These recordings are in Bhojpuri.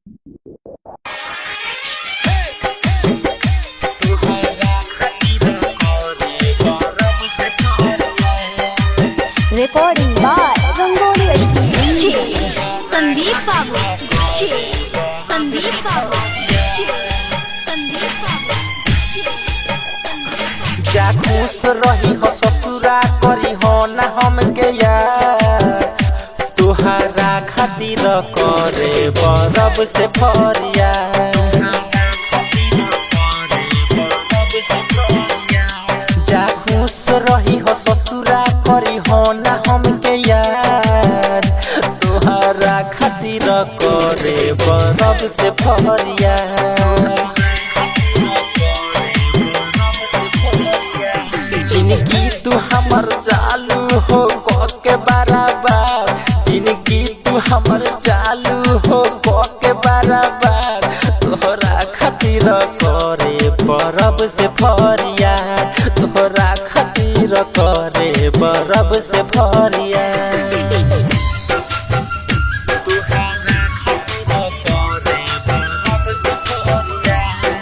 Recording by Rangoli Achi. Sandeep बाबू जी संदीप बाबू जी संदीप बाबू जी जा खुश रही हो ससुरा करी हो ना हमके यार तुहारा खातिर करे बरब से फरिया जा खुश रही हो ससुरा करी हो ना हमके यार तुहारा खातिर करे बरब से फरिया जिनकी तू हमर चालू हो क के बराबर जिनकी तू हमर चालू हो क के बराबर तोहरा खातिर करे बरब से फरिया तोहरा खातिर करे बरब से फरिया तोहरा खातिर करे बरब से फरिया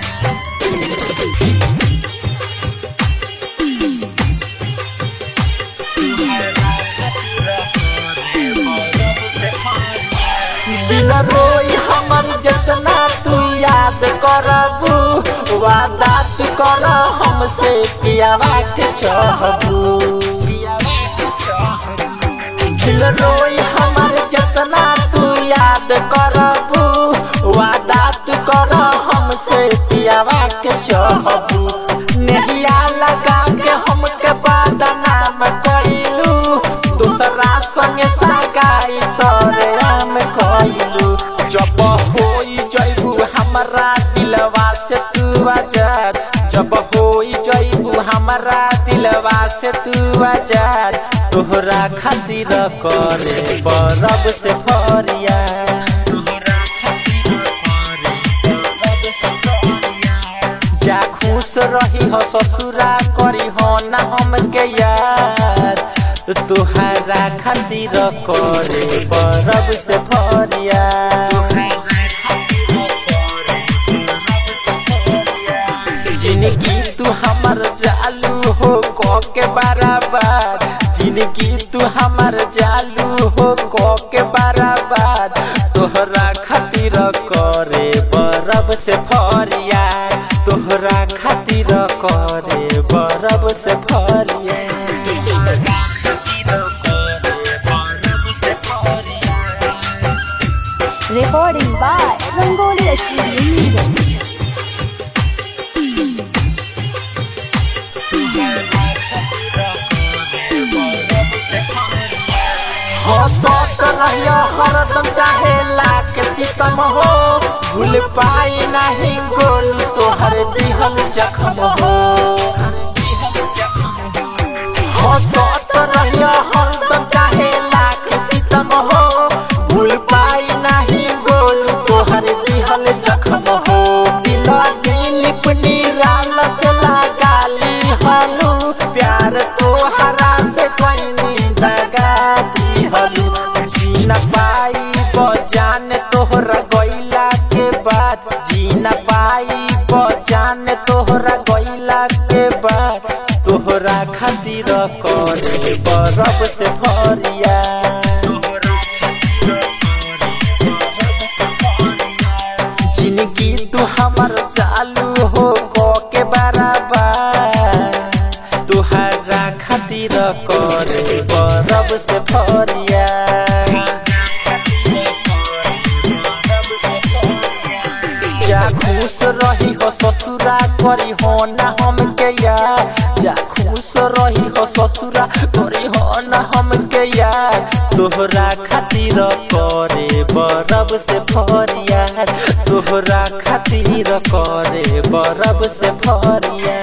दिल रोई हमर जतना तू याद करबू वादा तू कर हमसे पियावा के चाहबू दिल रोई हमर जतना तू याद करबू वादा तू कर हमसे पियावा के चाहबू नहिया लगा के हमके बदनाम कइलू दूसरा संगे सगाई सरे हम कइलू जब होई जइबू हमरा दिलवा से तू आजाद जब होई जइबू हमरा दिलवा से तू आजाद तोहरा खातिर करे बरब से फरिया तोहरा खातिर करे बरब से फरिया जा खुश रही हो ससुरा करी हो ना हमके यार तुहारा खातिर करे बरब से फरिया जिनकी तू हमर चालू हो क के बराबर जिनकी तू हमर चालू हो क के बराबर तोहरा खातिर करे बरब से फरिया तोहरा खातिर करे बरब से फरिया तोहरा खातिर करे बरब से फरिया Recording by Rangoli Achi. हंसत रहियो हरदम चाहे लाख सितम हो भूल पाई नहीं गोल तोहर दिहल जखम हो हंसत रहियो हरदम चाहे लाख सितम हो भूल पाई नहीं गोल तोहर दिहल जखम हो दिल दिलिप निराल से लगाली हलू प्यार तोहरा से कोई दगा दिहलू जी न पाई बजान तोहरा गइला के बाद जी न पाई बजान तोहरा गइला के बाद तोहरा खातिर करे बरब से फरिया जिनकी तू हमर चालू हो क के बराबर तुहरा खातिर करे बरब से फरिया जा खुश रही हो ससुरा करी हो ना हमके यार जा खुश रही हो ससुरा करी हो ना हमके यार तोहरा खातिर करे बरब से फरिया तोहरा खातिर करे बरब से फरिया